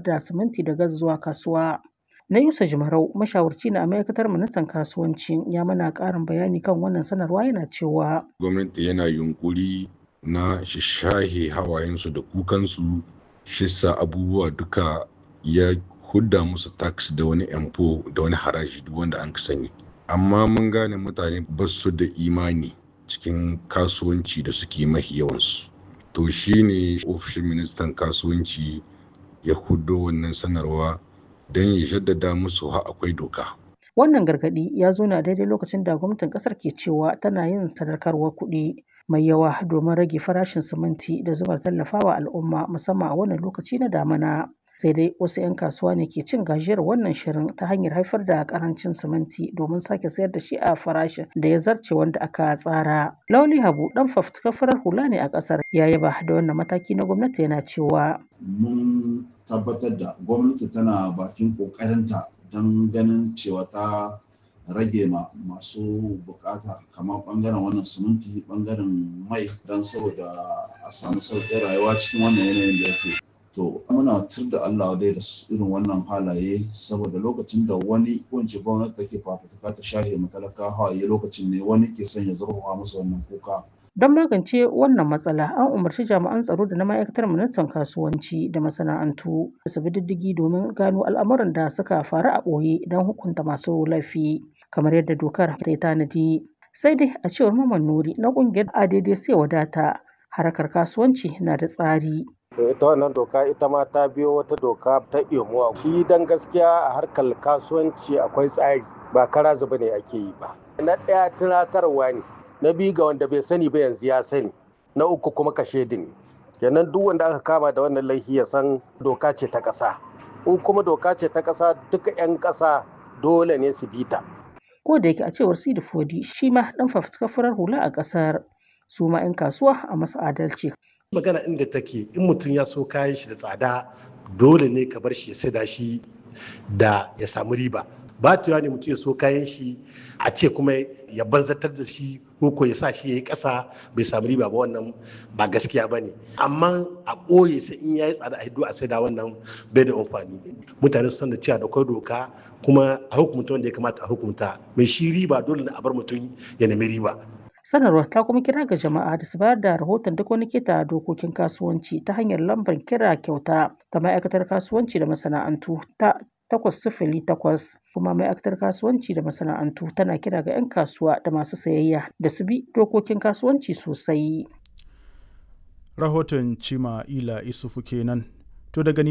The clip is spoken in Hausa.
da siminti da gas zuwa kasuwa. Na Yusa Jimarau, mashawarci na a ma'aikatar ministan kasuwanci ya mana ƙarin bayani kan wannan sanarwa yana cewa. Gwamnati yana yunkuri na shahe hawayensu da kukansu shissa abubuwa duka ya hudda musu tax da wani empo da wani haraji duk wanda an sani. Amma mun gane mutane ba su da imani cikin kasuwanci da suke mahi yawansu. To shi ne ofishin ministan kasuwanci ya huddo wannan sanarwa don ya jaddada musu ha akwai doka. Wannan gargaɗi ya zo na daidai lokacin da gwamnatin ƙasar ke cewa tana yin sadaukarwar kuɗi mai yawa domin rage farashin siminti da zumar tallafawa al'umma musamman a wannan lokaci na damana. Sai dai wasu 'yan kasuwa ne ke cin gajiyar wannan shirin ta hanyar haifar da ƙarancin siminti domin sake sayar da shi a farashin da ya zarce wanda aka tsara. Lauli Habu ɗan fafutukar farar hula ne a ƙasar ya yaba da wannan mataki na gwamnati yana cewa. Mun tabbatar da gwamnati tana bakin ƙoƙarinta don ganin cewa ta rage ma masu bukata kamar bangaren wannan siminti bangaren mai don saboda a samu sauƙin rayuwa cikin wannan yanayin da yake to muna tur da Allah dai da irin wannan halaye saboda lokacin da wani wance gwamnati take fafutuka ta shahe matalaka hawaye lokacin ne wani ke son ya zurfafa musu wannan kuka Don magance wannan matsala, an umarci jami'an tsaro da na ma'aikatar ministan kasuwanci da masana'antu da su bi diddigi domin gano al'amuran da suka faru a ɓoye don hukunta masu laifi, kamar yadda dokar ta yi tanadi. Sai dai a cewar Maman Nuri na ƙungiyar ADD sai wadata, harkar kasuwanci na da tsari. ita wannan doka ita ma ta biyo wata doka ta imuwa shi dan gaskiya a harkar kasuwanci akwai tsari ba kara zuba ne ake yi ba na ɗaya tunatarwa ne na biyu ga wanda bai sani ba yanzu ya sani na uku kuma kashe din kenan duk wanda aka kama da wannan laifi ya san doka ce ta ƙasa in kuma doka ce ta ƙasa duka 'yan ƙasa dole ne su bi ta Ko da yake a cewar Sidi Fodi shi ma ɗan fafutukar farar hula a ƙasar su ma 'yan kasuwa a masu adalci. magana inda take in mutum ya so kayan shi da tsada dole ne ka bar shi ya saida shi da ya samu riba ba ne mutum ya so kayan shi a ce kuma ya banzatar da shi ko ya sa shi ya yi ƙasa bai samu riba ba wannan ba gaskiya ba ne amma a ɓoye sai in ya yi tsada a hiddo a saida wannan bai da amfani mutane su san da cewa da kwai doka kuma a hukumta wanda ya kamata a hukumta mai shi riba dole ne a bar mutum ya nemi riba Sanarwar ta kuma kira ga jama'a da su bayar da rahoton duk wani keta dokokin kasuwanci ta hanyar lambar kira kyauta ta ma'aikatar kasuwanci da masana'antu ta takwas sifili takwas kuma ma'aikatar kasuwanci da masana'antu tana kira ga 'yan kasuwa da masu sayayya da su bi dokokin kasuwanci sosai. Rahoton Cima Ila Isufu kenan. To daga